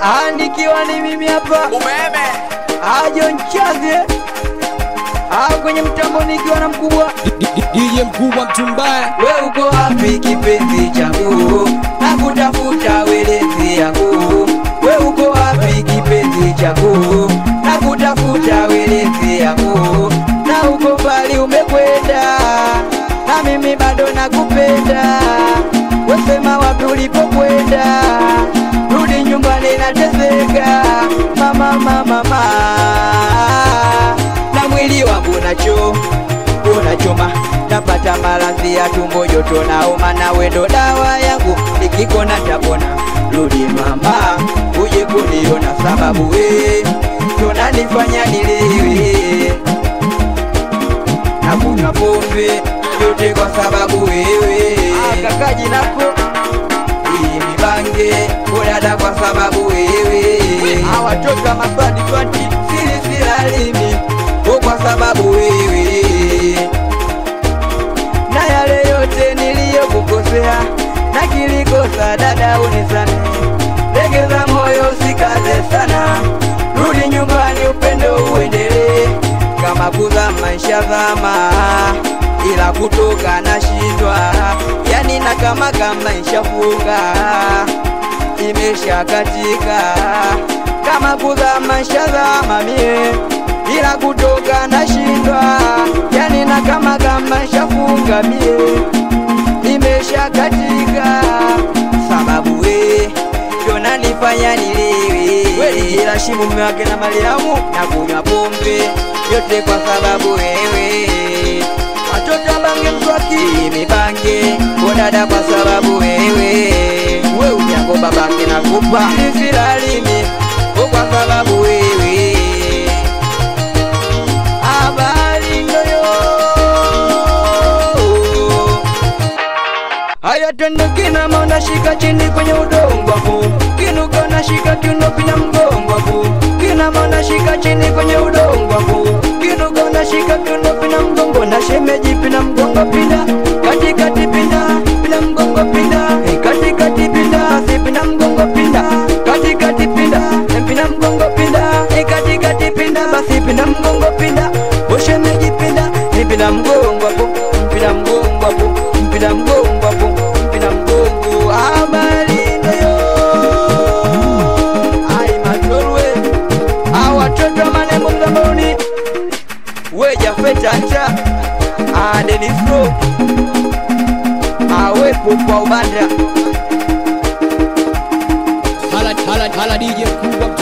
Ah, nikiwa ni mimi hapa umeme ajo nchaze ah, kwenye mtambo nikiwa na mkubwa DJ mkubwa mtumbaya we uko wapi kipenzi changu nakutafuta welezi yangu we uko wapi kipenzi changu nakutafuta welezi yangu na uko mbali umekwenda na mimi bado nakupenda wesema wapi ulipokwenda rudi nyumbani nateseka mama mama mama na mwili wangu nacho unachoma napata maradhi ya tumbo joto na homa na wendo dawa yangu ikikona tapona rudi mama uje kuniona sababu we tunanifanya nilewe na kunywa pombe yote kwa sababu wewe kakaji nako hii mibange udada kwa sababu wewe awatoto wa maswadi swati siri silalimi kwa sababu wewe na yale yote niliyokukosea na kilikosa dada unisamehe legeza moyo usikaze sana rudi nyumbani upendo uendelee kama kuzama ishazama ila kutoka nashindwa yani na kama kama ishafunga imesha katika kama kuzama ishazama mie ila kutoka nashindwa yani na kama kama ishafunga mie imesha katika sababu we ndo nanifanya nilewe ila shimu mume wake na Mariamu na kunywa pombe yote kwa sababu wewe watoto bange mswaki mibange bodada kwa sababu wewe we unyango babake nakupa isilalimi kwa sababu wewe habari ndoyo haya twende kinama unashika chini kwenye udongo hapo kinuka unashika kiuno pina mgongo hapo kinama unashika chini kwenye udongo hapo kinuka unashika kiuno pina mgongo na shemeji pina mgongo pinda katikati pinda pina mgongo pinda Eh, katikati pinda si pina mgongo pinda katikati pinda Eh, pina mgongo pinda Eh, katikati pinda basi pina mgongo pinda ushemeji pinda Eh, pina mgongo hapo pina mgongo hapo pina mgongo hapo pina mgongo habari ndio ai matorwe hao watoto manembo mzamboni weja fetanta adenisro awepo kwa ubanda hala, hala, hala DJ mkubwa